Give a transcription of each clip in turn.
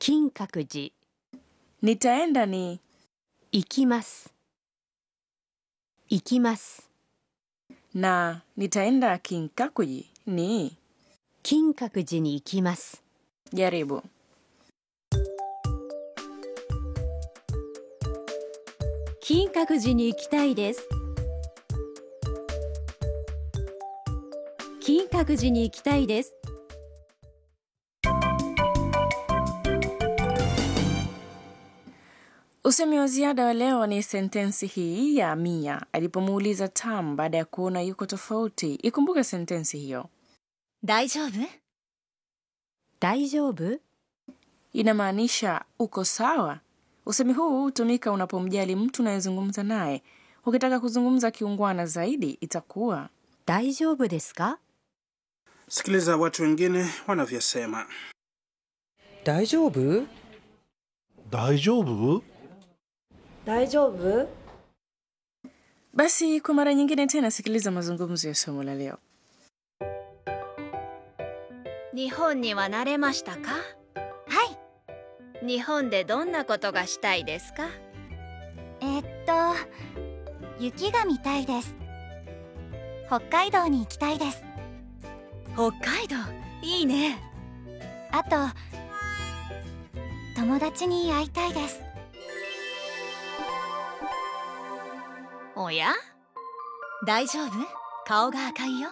金閣寺 Nitaenda ni 行きます行きます na nitaenda Kinkakuji ni 金閣寺に行きます jaribu. 金閣寺に行きたいです金閣寺に行きたいです Usemi wa ziada wa leo ni sentensi hii ya Mia alipomuuliza Tam baada ya kuona yuko tofauti. Ikumbuke sentensi hiyo, 大丈夫大丈夫 inamaanisha uko sawa. Usemi huu hutumika unapomjali mtu unayezungumza naye. Ukitaka kuzungumza kiungwana zaidi, itakuwa 大丈夫ですか Sikiliza watu wengine wanavyosema. 大丈夫大丈夫大丈夫 basi. Kwa mara nyingine tena, sikiliza mazungumzo ya somo la leo. 日本には慣れましたかはい日本でどんなことがしたいですかえっと雪が見たいです北海道に行きたいです北海道いいねあと友達に会いたいですおや大丈夫顔が赤いよ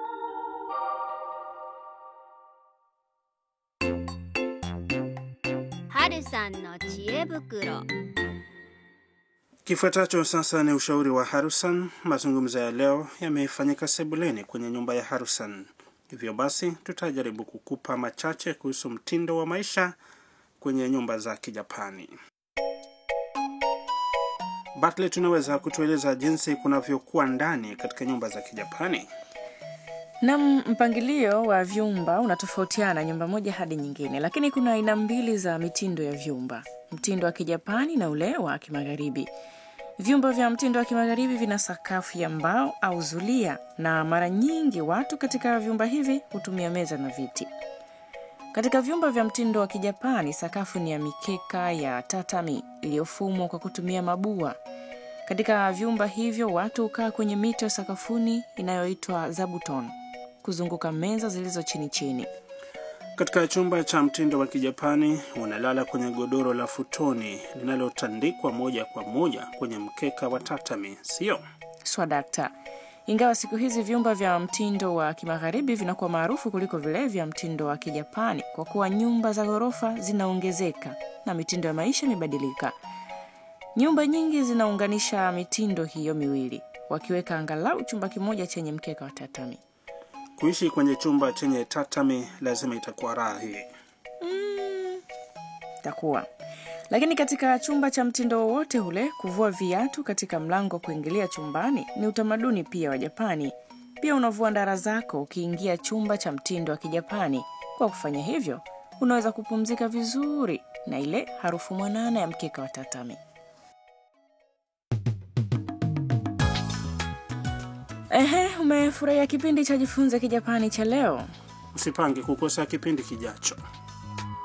春さんの知恵袋 Kifuatacho sasa ni ushauri wa Harusan. Mazungumzo ya leo yamefanyika sebuleni kwenye nyumba ya Harusan, hivyo basi tutajaribu kukupa machache kuhusu mtindo wa maisha kwenye nyumba za Kijapani. Bartlett, tunaweza kutueleza jinsi kunavyokuwa ndani katika nyumba za Kijapani? Nam, mpangilio wa vyumba unatofautiana nyumba moja hadi nyingine, lakini kuna aina mbili za mitindo ya vyumba: mtindo wa Kijapani na ule wa Kimagharibi. Vyumba vya mtindo wa Kimagharibi vina sakafu ya mbao au zulia, na mara nyingi watu katika vyumba hivi hutumia meza na viti. Katika vyumba vya mtindo wa Kijapani, sakafu ni ya mikeka ya tatami iliyofumwa kwa kutumia mabua. Katika vyumba hivyo watu hukaa kwenye mito ya sakafuni inayoitwa zabuton kuzunguka meza zilizo chini chini. Katika chumba cha mtindo wa Kijapani unalala kwenye godoro la futoni linalotandikwa moja kwa moja kwenye mkeka wa tatami, sio? Swadakta. Ingawa siku hizi vyumba vya mtindo wa kimagharibi vinakuwa maarufu kuliko vile vya mtindo wa Kijapani kwa kuwa nyumba za ghorofa zinaongezeka na mitindo ya maisha imebadilika. Nyumba nyingi zinaunganisha mitindo hiyo miwili, wakiweka angalau chumba kimoja chenye mkeka wa tatami. Kuishi kwenye chumba chenye tatami lazima itakuwa raha hii. Itakuwa lakini katika chumba cha mtindo wowote ule, kuvua viatu katika mlango wa kuingilia chumbani ni utamaduni pia wa Japani. Pia unavua ndara zako ukiingia chumba cha mtindo wa Kijapani. Kwa kufanya hivyo, unaweza kupumzika vizuri na ile harufu mwanana ya mkeka wa tatami. Ehe, umefurahia kipindi cha Jifunze Kijapani cha leo? Usipange kukosa kipindi kijacho.